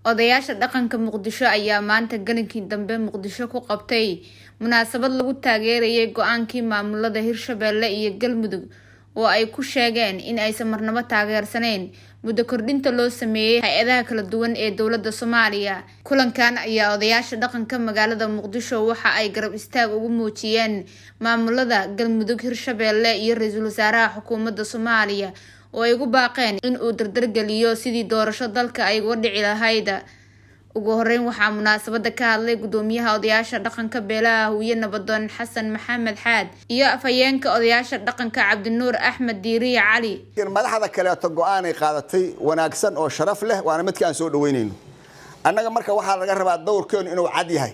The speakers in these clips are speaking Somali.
odayaasha dhaqanka muqdisho ayaa maanta galinkii dambe muqdisho ku qabtay munaasabad lagu taageerayay go-aankii maamulada hirshabelle iyo galmudug oo ay ku sheegeen in aysan marnabo taageersaneyn muddo kordhinta loo sameeyey hay-adaha kala duwan ee dowladda soomaaliya kulankan ayaa odayaasha dhaqanka magaalada muqdisho waxa ay garab istaag ugu muujiyeen maamulada galmudug hirshabelle iyo ra-iisul wasaaraha xukuumadda soomaaliya oo ay ugu baaqeen in uu dardargeliyo sidii doorasho dalka ay uga dhici lahayd ugu horeyn waxaa munaasabada ka hadlay gudoomiyaha odayaasha dhaqanka beelaha huye nabadoon xasan maxamed xaad iyo afhayeenka odayaasha dhaqanka cabdinuur axmed diiriye cali madaxda kaleeto go-aanay qaadatay wanaagsan oo sharaf leh waana midkii aan soo dhaweynayno annaga marka waxaa laga rabaa dowrkeennu inuu cad yahay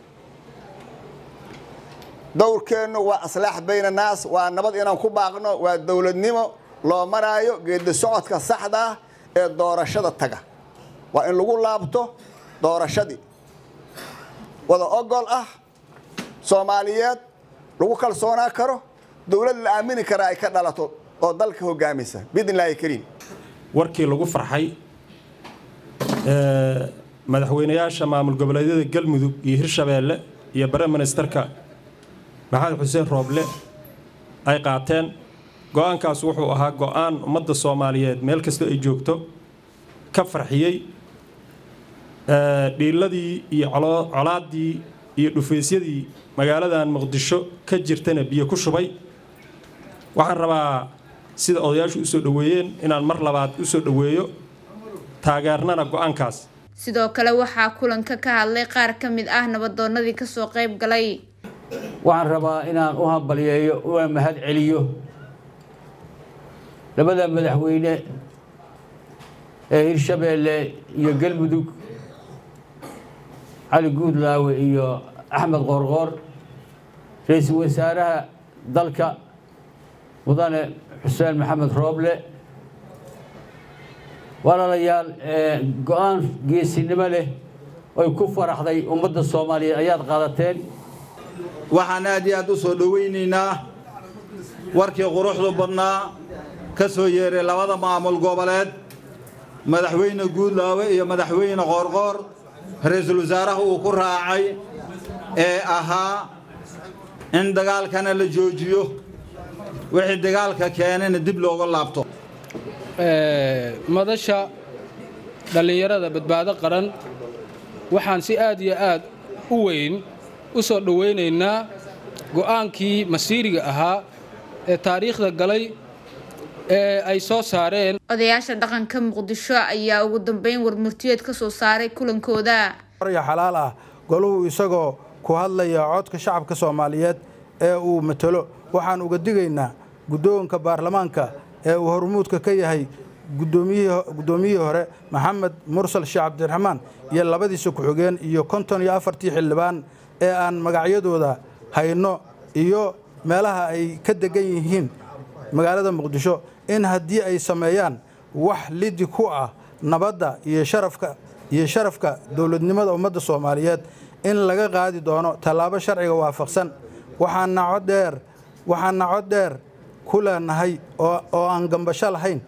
dowrkeennu waa aslaax bayna naas waa nabad inaan ku baaqno waa dowladnimo loo maraayo geedi socodka saxda ah ee doorashada taga waa in lagu laabto doorashadii wada ogol ah soomaaliyeed lagu kalsoonaa karo dowlad la aamini kara ay ka dhalato oo dalka hogaamisa biidn illaahi kariim warkii lagu farxay madaxweynayaasha maamul goboleedyada galmudug iyo hirshabeelle iyo bare ministerka maxamed xuseen rooble ay qaateen go-aankaas wuxuu ahaa go-aan ummadda soomaaliyeed meel kastoo ay joogto ka farxiyey dhiiladii iyo colaaddii iyo dhufaysyadii magaaladan muqdisho ka jirtana biyo ku shubay waxaan rabaa sida odayaashu usoo dhoweeyeen inaan mar labaad usoo dhoweeyo taageernana go-aankaas sidoo kale waxaa kulanka ka hadlay qaar ka mid ah nabadoonadii kasoo qayb galay waxaan rabaa inaan u hambaliyeeyo una mahad celiyo labada madaxweyne ee hirshabeelle iyo galmudug cali guudlaawe iyo axmed qoorqoor ra-iisul wasaaraha dalka mudane xuseen maxamed rooble walaalayaal go-aan geesinimo leh oy ku faraxday ummadda soomaaliyeed ayaad qaadateen waxaan aad iyo aad u soo dhowaynaynaa warkii quruxdu badnaa ka soo yeeray labada maamul goboleed madaxweyne guudlaawe iyo madaxweyne qoorqoor ra-iisul wasaaraha uu ku raacay ee ahaa in dagaalkana la joojiyo wixii dagaalka keenana dib looga laabto madasha dhallinyarada badbaado qaran waxaan si aad iyo aad u weyn u soo dhowaynaynaa go'aankii masiiriga ahaa ee taariikhda galay ee ay soo saareen odayaasha dhaqanka muqdisho ayaa ugu dambeyn warmurtiyeed ka soo saaray kulankooda ya xalaal ah goluhu isagoo ku hadlaya codka shacabka soomaaliyeed ee uu matalo waxaan uga digaynaa guddoonka baarlamaanka ee uu hormuudka ka yahay guddoomiyihii hore maxamed mursal sheekh cabdiraxmaan iyo labadiisa ku-xigeen iyo konton iyo afartii xildhibaan ee aan magacyadooda hayno iyo meelaha ay ka degan yihiin magaalada muqdisho in haddii ay sameeyaan wax lidi ku ah nabadda iyo sharafka iyo sharafka dowladnimada ummadda soomaaliyeed in laga qaadi doono tallaabo sharciga waafaqsan waxaana coddheer waxaana cod dheer ku leenahay oo aan gambasho lahayn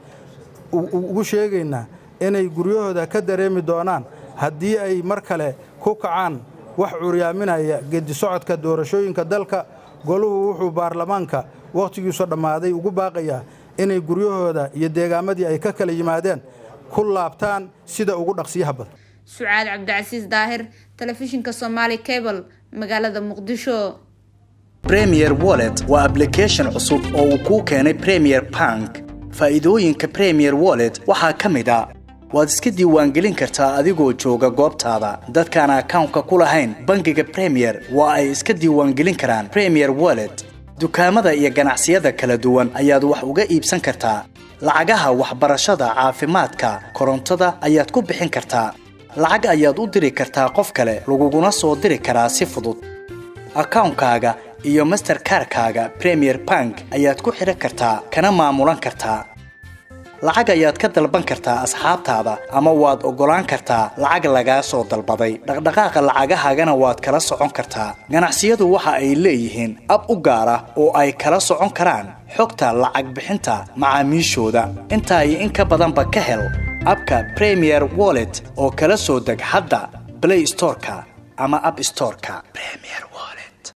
ugu sheegaynaa inay guryahooda ka dareemi doonaan haddii ay mar kale ku kacaan wax curyaaminaya gedi socodka doorashooyinka dalka goluhu wuxuu baarlamaanka wakhtigiisu dhammaaday ugu baaqayaa inay guryahooda iyo deegaamadii ay ka kala yimaadeen ku laabtaan sida ugu dhaqsiyaha badan sucaad cabdicasiis daahir telefishinka somaali cable magaalada muqdisho premier wallet waa ablication cusub oo uu kuu keenay premier bank faa'iidooyinka premier wallet waxaa ka mid a waad iska diiwaangelin kartaa adigoo jooga goobtaada dadkaan akawnka ku lahayn bangiga premier waa ay iska diiwaangelin karaan premier wallet dukaamada iyo ganacsiyada kala duwan ayaad wax uga iibsan kartaa lacagaha waxbarashada caafimaadka korontada ayaad ku bixin kartaa lacag ayaad u diri kartaa qof kale laguguna soo diri karaa si fudud akawnkaaga iyo masterkarkaaga premier bank ayaad ku xidhan kartaa kana maamulan kartaa lacag ayaad ka dalban kartaa asxaabtaada ama waad oggolaan kartaa lacag lagaa soo dalbaday dhaqdhaqaaqa lacagahaagana waad kala socon kartaa ganacsiyadu waxa ay leeyihiin ab u gaar ah oo ay kala socon karaan xogta lacag bixinta macaamiishooda intaa iyo in ka badanba ka hel abka premier wallet oo kala soo deg hadda play storeka ama app storeka premier